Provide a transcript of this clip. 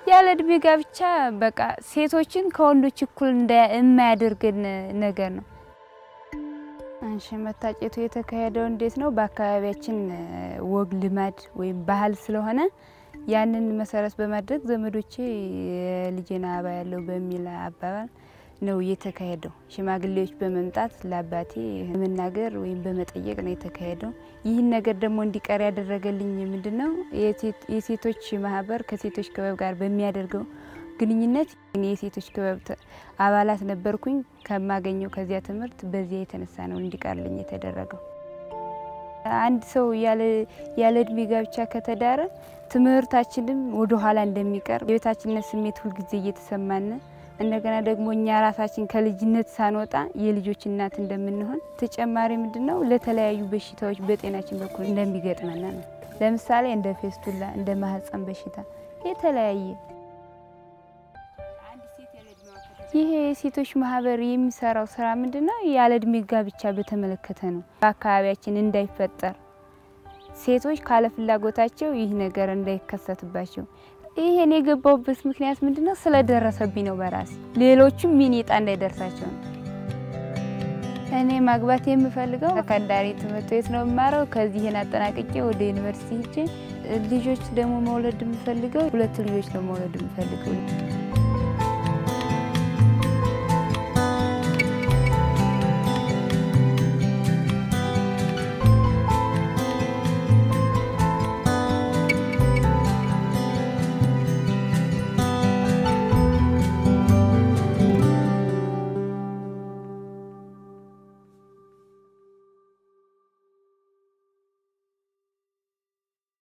ያለ እድሜ ጋብቻ በቃ ሴቶችን ከወንዶች እኩል የማያደርገን ነገር ነው። አንሺ መታጨቱ የተካሄደው እንዴት ነው? በአካባቢያችን ወግ ልማድ ወይም ባህል ስለሆነ ያንን መሰረት በማድረግ ዘመዶቼ የልጄን አበባ ያለው በሚል አባባል ነው የተካሄደው። ሽማግሌዎች በመምጣት ለአባቴ በመናገር ወይም በመጠየቅ ነው የተካሄደው። ይህን ነገር ደግሞ እንዲቀር ያደረገልኝ ምንድን ነው? የሴቶች ማህበር ከሴቶች ክበብ ጋር በሚያደርገው ግንኙነት የሴቶች ክበብ አባላት ነበርኩኝ። ከማገኘው ከዚያ ትምህርት በዚያ የተነሳ ነው እንዲቀርልኝ የተደረገው። አንድ ሰው ያለ እድሜ ጋብቻ ከተዳረ ትምህርታችንም ወደ ኋላ እንደሚቀር የቤታችነት ስሜት ሁልጊዜ እየተሰማን እንደገና ደግሞ እኛ ራሳችን ከልጅነት ሳንወጣ የልጆች እናት እንደምንሆን ተጨማሪ ምንድን ነው ለተለያዩ በሽታዎች በጤናችን በኩል እንደሚገጥመን ነው። ለምሳሌ እንደ ፌስቱላ፣ እንደ ማህፀን በሽታ የተለያየ ይሄ የሴቶች ማህበር የሚሰራው ስራ ምንድን ነው? ያለ እድሜ ጋብቻ በተመለከተ ነው። በአካባቢያችን እንዳይፈጠር ሴቶች ካለ ፍላጎታቸው ይህ ነገር እንዳይከሰትባቸው ይሄን የገባውበት ምክንያት ምንድን ነው? ስለደረሰብኝ ነው በራሴ ሌሎቹም ሚኒ ዕጣ እንዳይደርሳቸው ነው። እኔ ማግባት የምፈልገው ሰከንዳሪ ትምህርት ቤት ነው የምማረው። ከዚህን አጠናቅቄ ወደ ዩኒቨርሲቲ ሄጄ ልጆች ደግሞ መውለድ የምፈልገው ሁለት ልጆች ነው መውለድ የምፈልገው።